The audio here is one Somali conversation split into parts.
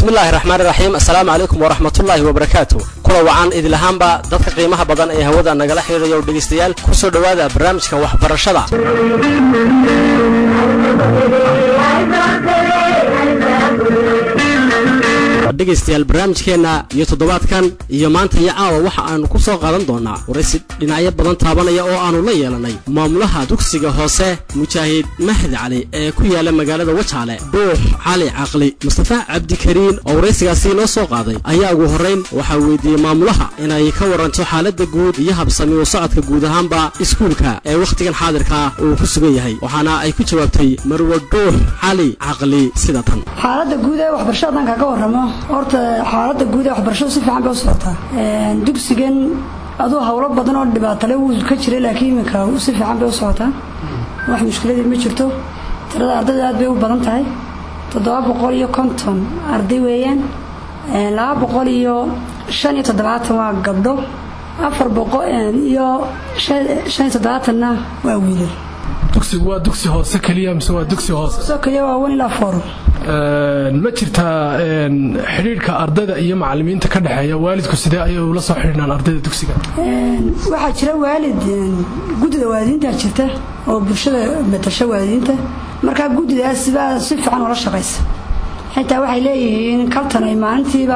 bismillahi raxmaani raxiim assalaamu calaykum waraxmatullaahi wabarakaatu kula wacan idilahaanba dadka qiimaha badan ee hawada nagala xidhiidhayo dhegaystayaal ku soo dhowaada barnaamijka waxbarashada dhegaystayaal barnaamijkeenna iyo toddobaadkan iyo maanta iyo caawa waxa aanu ku soo qaadan doonaa waraysi dhinacyo badan taabanaya oo aanu la yeelanay maamulaha dugsiga hoose mujaahid mahdi cali ee ku yaala magaalada wajaale dhuux cali caqli mustafa cabdikariin oo waraysigaasi noo soo qaaday ayaa ugu horrayn waxaa weydiiyey maamulaha inay ka waranto xaaladda guud iyo habsami u socodka guud ahaanba iskuulka ee wakhtigan xaadirkaa uu ku sugan yahay waxaana ay ku jawaabtay marwe dhuux cali caqli sida tan xaaladda guud ee waxbarashada haddaan kaga warramo horta xaaladda guud ee waxbarashadu si fiican bay u socotaa dugsigan aduu howlo badan oo dhibaatale wuu ka jiray laakiin iminka si fiican bay u socotaa wax mushkiladii ma jirto tirada ardayda aad bay u badan tahay toddoba boqol iyo konton arday weeyaan laba boqol iyo shan iyo toddobaatan waa gabdho afar boqol iyo shan iyo toddobaatanna waa wiilal dugsigu waa dugsi hoose keliya mise waa dugsi hoose soo keliya waa one ilaa four ma jirtaa xidhiidhka ardayda iyo macalimiinta ka dhexeeya waalidku sidee ayay ula soo xidhiidhaan ardayda dugsiga waxaa jira waalid guddida waalidiinta jirta oo bulshada matasha waalidiinta markaa guddidaas baa si fiican ula shaqaysa xitaa waxay leeyihiin kaltan ay maalintiiba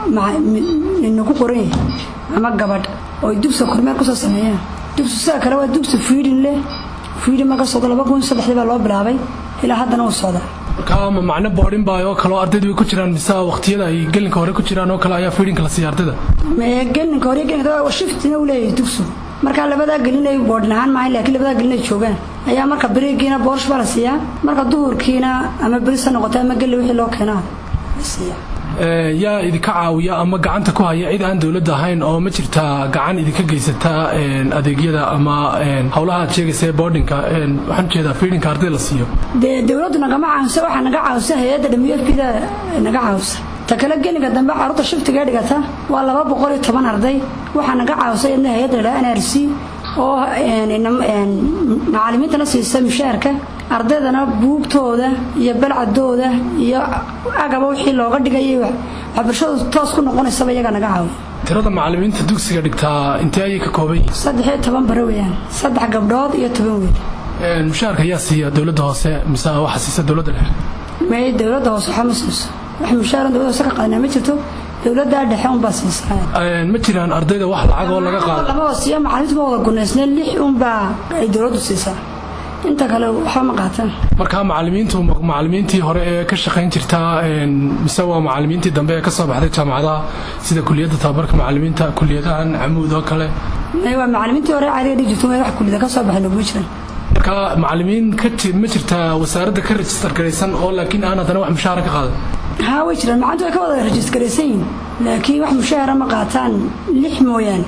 nagu qoran yahay ama gabadh oo ay dugsiga kormeer kusoo sameeyaan dugsi sidaa kale waa dugsi fiidin leh fiidin marka socdo laba kun saddexdii baa loo bilaabay ilaa haddana uu socdaa markaa ma macno boodhin baa oo kale oo ardaydu way ku jiraan mise waqtiyada ay gelinka hore ku jiraan oo kale ayaa fiidhinka la siiya ardayda gelinka hore gelinka shiftina uu leeyahay dugsigu markaa labadaa gelin ay boodhin ahaan maahayn laakiin labadaa gelin ay joogaan ayaa marka berigiina boorsh baa la siiyaa marka duhurkiina ama beris ha noqota ama gelli wixii loo keenaa la siiyaa yaa idinka caawiya ama gacanta ku haya cid aan dowladda ahayn oo ma jirtaa gacan idinka geysata adeegyada ama howlaha aad sheegaysa boardinka waxaan ujeedaa fiidhinka arday la siiyo dee dowladdu nagama caawisa waxaa naga caawisa hay-adda w f p da naga caawisa ta kale gelinka dambe caruurta shiftiga dhigata waa laba boqol iyo toban arday waxaa naga caawisa iyadna hay-adda la n r c oo macalimiintana siisa mushaarka ardaydana buugtooda iyo balcadooda iyo agaba wixii looga dhigayay waxbarashadu toos ku noqonaysaba iyagaa naga caawiya tirada macalimiinta dugsiga dhigtaa intee ayay ka kooban yihiin saddex iyo toban bare weeyaan saddex gabdhood iyo toban wiil mushaarka ayaa siiya dowladda hoose mise waxa siisa dowladda dhexe may dowladda hoose waxba ma siiso wax mushaaran dowladda hoose ka qaadnaa ma jirto dowladda dhexe unbaa siisaa ma jiraan ardayda wax lacag oo laga qaado lama hoosiyo macalimiintu ma wada gunaysneen lix unbaa ay dowladdu siisaa inta kale waxba ma qaataan markaa macalimiintu macalimiintii hore ee ka shaqayn jirtaa mise waa macalimiintii dambe ee ka soo baxday jaamacadaha sida kuliyadda tababarka macalimiinta kuliyadahan camuud oo kale waa macalimiintii hore caadiga dhigi jirto wax kuliyada ka soo baxay laguma jiran marka macalimiin ka ma jirtaa wasaaradda ka rejistar garaysan oo laakiin aan haddana wax mushaara ka qaadan haa way jiraan macalintu way ka wada rajistar garaysan yihin laakiin wax mushaara ma qaataan lix mooyaane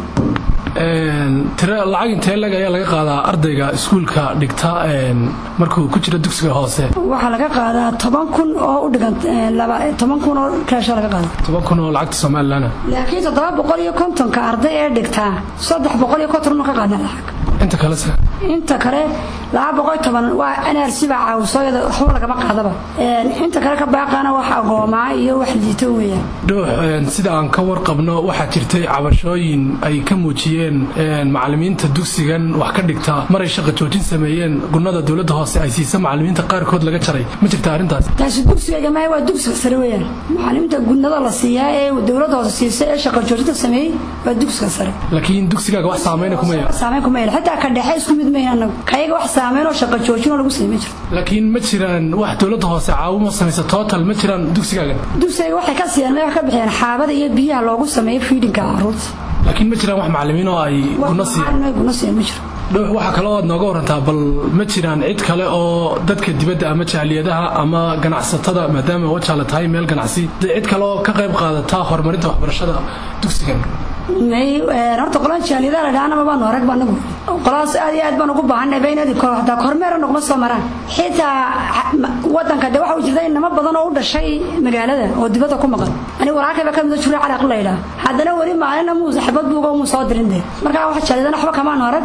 tira lacag intee lag ayaa laga qaadaa ardayga iskuulka dhigta markuu ku jiro dugsiga hoose waxaa laga qaadaa toban kun oo u dhigan toban kun oo kaasha laga qaada toban kun oo lacagta somalilan laakiin toddoba boqol iyo kontonka arday ee dhigtaa saddex boqol iyo konton ka qaadna lacag inta kalese inta kale laba boqol toban waa nrc baa caawiso iyada waxba lagama qaadaba inta kale ka baaqaana wax agoomaa iyo wax liito weeyaan dhuux sida aan ka warqabno waxaa jirtay cabashooyin ay ka muujiyeen macalimiinta dugsigan wax ka dhigta maray shaqa joojin sameeyeen gunnada dowladda hoose ay siisa macalimiinta qaarkood laga jaray ma jirta arrintaas taasi dugsiga maaha waa dugsiga sare weeyaan macalimiinta gunnada la siiyaa ee dowladda hoose siisa ee shaqa joojinta sameeyey waa dugsiga sare laakiin dugsigaaga wax saameyna kuma yeelan saameyn kuma yeelan xitaa ka dhexe isku mid mayn anagu kayaga wax saameyn oo shaqa joojin oo lagu sameyn jirto laakiin ma jiraan wax dowladda hoose caawimo samaysa total ma jiraan dugsigaagan dugsiga waxay ka siiyaan wax ka bixiyaan xaabada iyo biyaha loogu sameeyo fiidinka caruurta laakiin ma jiraan wax macalimiin oo ay guna siiyaan guna siiyaan ma jiro dhuux waxaa kaloo aad nooga warantaa bal ma jiraan cid kale oo dadka dibadda ama jaaliyadaha ama ganacsatada maadaama wajaala tahay meel ganacsi cid kale oo ka qayb qaadata horumarinta waxbarashada dugsigan may horta qolaan jaaliyadaha la dhahanaba baanu arag ba anagu qolaas aad iyo aad baan ugu baahanay ba inaad hataa kormeera nogma soo maraan xitaa wadanka de waxa jirta inamo badan oo u dhashay magaalada oo dibadda ku maqan ani walaalkayba ka mida jure calaaq la yidhaha haddana weli maalina muu xabad buuga muu soo dirin de markaa wax jaaliyadana waxba kamaanu arag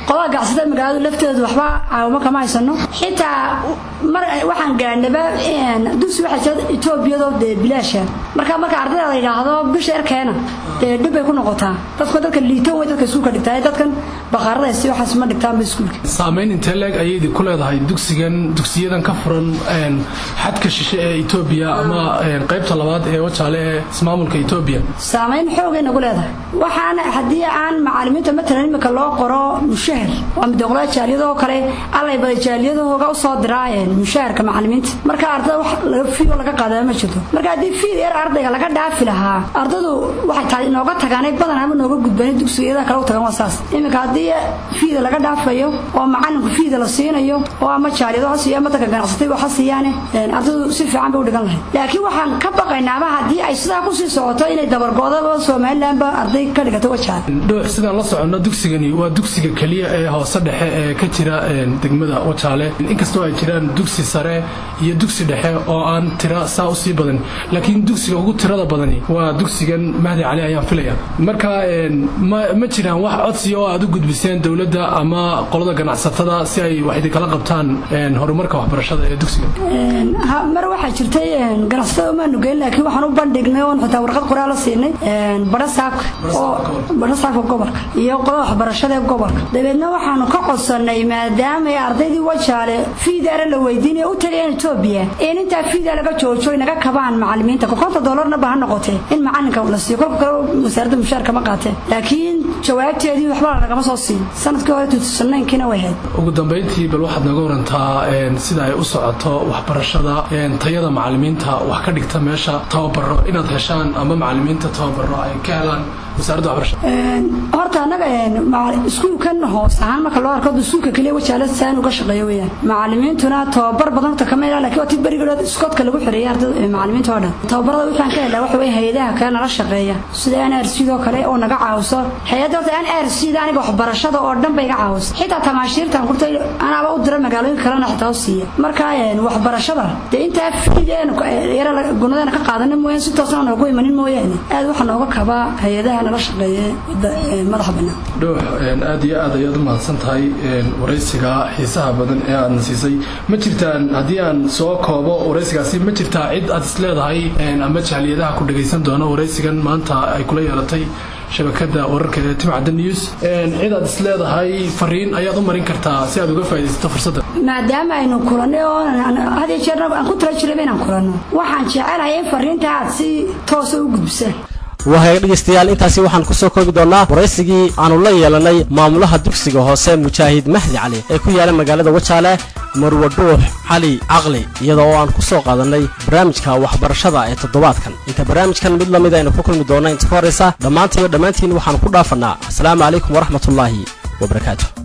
qolada gacsatada magaaladu lafteedu waxba caawimo kama haysano xitaa mar waxaan gaadhnaba dugsi waxaa jira etoobiyado dee bilaasha marka marka ardayda la yidhaahdo bisha erkeena dee dhib bay ku noqotaa dadku dadka liitoon way dadka iskuulka dhigtaa dadkan baqaarada si waxaas ma dhigtaanba iskuulka saamayn intee leeg ayaydi ku leedahay dugsigan dugsiyadan ka furan xadka shishe ee etoobiya ama qaybta labaad ee wajaale ee ismaamulka etoobiya saamayn xoogay nagu leedahay waxaana haddii aan macalimiinta matalan imika loo qoro mushahar waa midoqlada jaaliyadoo kale allay bada jaaliyadahooga usoo diraayeen mushaharka macalimiinta marka ardada wax laga fiigo laga qaadaba ma jirto marka haddii fiid yar ardayga laga dhaafi lahaa ardadu waxay tahay inooga tagaanay badanaba nooga gudbani dugsiga iyada kale u tagan waa saas iminka haddii fiida laga dhaafayo oo macalinku fiida la siinayo oo ama jaaliyado ha siiyo ama dadka ganacsatay wax ha siiyaane ardadu si fiican bay u dhigan lahayd laakiin waxaan ka baqaynaaba haddii ay sidaa kusii socoto inay dabargoodaba somalilandba arday ka dhigato wajaale dhuux sidaan la soconno dugsigani waa dugsiga keliya ee hoose dhexe ee ka jira degmada wajaale inkastoo ay jiraan dugsi sare iyo dugsi dhexe oo aan tira saa usii badan laakiin dugsiga ugu tirada badani waa dugsigan mahdi cali ayaan filaya marka ma jiraan wax codsiya oo aad u gudbiseen dowladda ama qolada ganacsatada si ay wax idinkala qabtaan horumarka waxbarashada ee dugsiga mar waxaa jirtay ganacsatada umaanu geyn laakiin waxaan u bandhignay oon xitaa warqad qoraal la siinay badha saabka oo badha saabka gobolka iyo qolada waxbarashada ee gobolka dabeedna waxaanu ka codsanay maadaama ardaydii wajaale fiidaara la weydiinaya u tagayeen etoobiya in intaa fiida laga joojo inaga kabaan macalimiinta konta doolarna ba ha noqotee in macalinka la siiyo kolka kale wasaaradda mushaarka ma qaateen laakiin jawaabteedii waxba lagama soo siin sanadkii hore tutusanaynkiina way hayd ugu dambayntii bal waxaad naga warantaa sida ay u socoto waxbarashada tayada macalimiinta wax ka dhigta meesha tababaro inaad heshaan ama macalimiinta tababaro ay ka helaan wasaaradda waxbarashada horta annaga iskuulkan hoos ahaan marka loo arko iskuulka keliya wajaale saan uga shaqeeyo weyaan macalimiintuna tababar badan horta kama helaan laakiin waa ti berigood iskoodka lagu xereeyay ardada macalimiinta oo dhan tababarada waxaan ka helaa waxa weye hay-adaha kale nala shaqeeya sida n r c doo kale oo naga caawiso hay-adda horta n r c da aniga waxbarashada oo dhan bay iga caawiso xitaa tamaashiirtan kurtay anaaba u dira magaalooyin kalena xitaa u siiya marka waxbarashada dee intaa fiideen yara gunadeena ka qaadana mooyaan si toosna noogu imanin mooyaane aad waxaa nooga kabaa hay-adaha nala shaqeeya madaxa bannaan dhuux aad iyo aad ayaad u mahadsan tahay waraysiga xiisaha badan ee aadna siisay ma jirtaan haddii aan soo koobo waraysigaasi ma jirtaa cid aad is leedahay ama jaaliyadaha ku dhagaysan doona waraysigan maanta ay kula yeelatay shabakada wararka ee timcadda news cid aad is leedahay fariin ayaad u marin kartaa si aad uga faaidaysato fursadda maadaama aynu kulannay oo had iyo jeerna aan ku tala jirayba inaan kulanno waxaan jecelahay in fariinta aad si toosa u gudbisaan wahaga dhegaystayaal intaasi waxaan ku soo koobi doonnaa waraysigii aanu la yeelanay maamulaha dugsiga hoose mujaahid mahdi cali ee ku yaala magaalada wajaale marwa dhuux cali caqli iyada oo aan ku soo qaadannay barnaamijka waxbarashada ee toddobaadkan inta barnaamijkan mid la mid aynu ku kulmi doonna inta ka horraysa dhammaantiiyo dhammaantiin waxaan ku dhaafannaa asalaamu calaykum waraxmatullaahi wabarakaatu